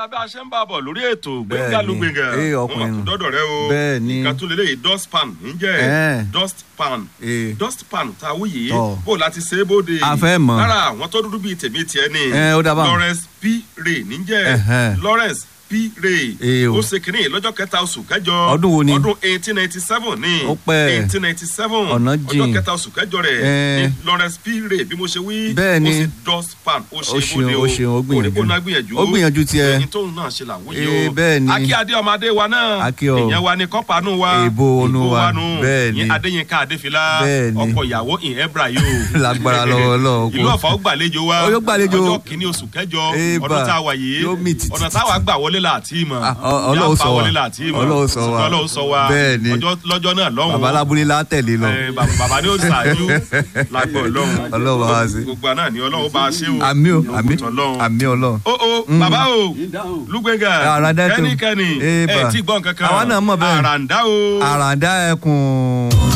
ọ̀dà bí a ṣe ń bá a bọ̀ lórí ètò Bẹ́ẹ̀ni. gbẹ̀ngà ló gbẹ̀ngà Ee, wọn ọkùnrin. tún dọ́dọ̀ rẹ o Bẹ́ẹ̀ni. nǹkan tó lélẹ́yìí dust pan níjẹ́ Ẹ́ẹ̀. dust pan Ee. dust pan tá a wú yìí Tọ́. bó láti ṣe é bóde A fẹ́ mọ̀. lára àwọn tó dúdú bíi tèmi tiẹ̀ ni Ẹ, ó dá báwọn. Lawrence P. Ray níjẹ́ Ẹ̀hẹ́n. Lawrence P. Ray Ee o. ó ṣe kínní lọ́jọ́ kẹta oṣù kẹjọ Ọdún wo ni? ọdún eighteen ninety seven ni Ó pẹ́. eighteen ninety seven Ọ̀nà ọjọ́ jìn. kẹta oṣù kẹjọ rẹ̀ Ẹ. ni Lawrence P. Ray bí mo ṣe wí Bẹ́ẹ̀ni. ó ṣe dust pan ó Ó ṣe ṣeun, bóde ó ṣeun, ó gbìyànjú. òrìbó náà gbìyànjú Ó gbìyànjú tiẹ̀. ẹni tóun náà ṣe làwọn Ee, yìí o bẹ́ẹ̀ni. akí adé ọmọdé wa náà Akí o. ìyẹn wa ni kọ́pánú wa Èbó onú wa. nù Bẹ́ẹ̀ni. ìyẹn adéyínká adéfilá Bẹ́ẹ̀ni. ọkọ ìyàwó ìhẹ́bra yìí o Lágbára lọ́wọ́ Ọlọ́run kò. ìlú ọ̀fà ó gbàlejò wa Ó yóò gbàlejò. ọjọ́ kìíní oṣù kẹjọ Ébà. ọdún tá a wà yìí Yóò mì tìtì ọ̀nà táwa gbà wọlé láti mọ̀ Ah, ọ- Ọlọ́run sọ wa. wọlé láti mọ̀ Ọlọ́run sọ wa. Ọlọ́run sọ wa Bẹ́ẹ̀ni. ọjọ́ lọ́jọ́ náà lọ́hùn bàbá alábúlé la tẹ̀lé lọ. Eh, bàbá bàbá ni ó ṣáájú lágbó ọlọ́run Ọlọ́run bá wa ṣe. gbogbo àná ni ọlọ́run bá a ṣe o àmì o àmì Ògùntàn Ọlọ́run. àmì ọlọ́run. o o bàbá o lúgbẹ́ngà Àràǹdá tó. kẹ́nikẹ́ni Ébà. ẹ̀ tí gbọ́n kankan Àwa náà mọ̀ bẹ́ẹ̀. àràǹdá o. àràǹdá ẹkùn.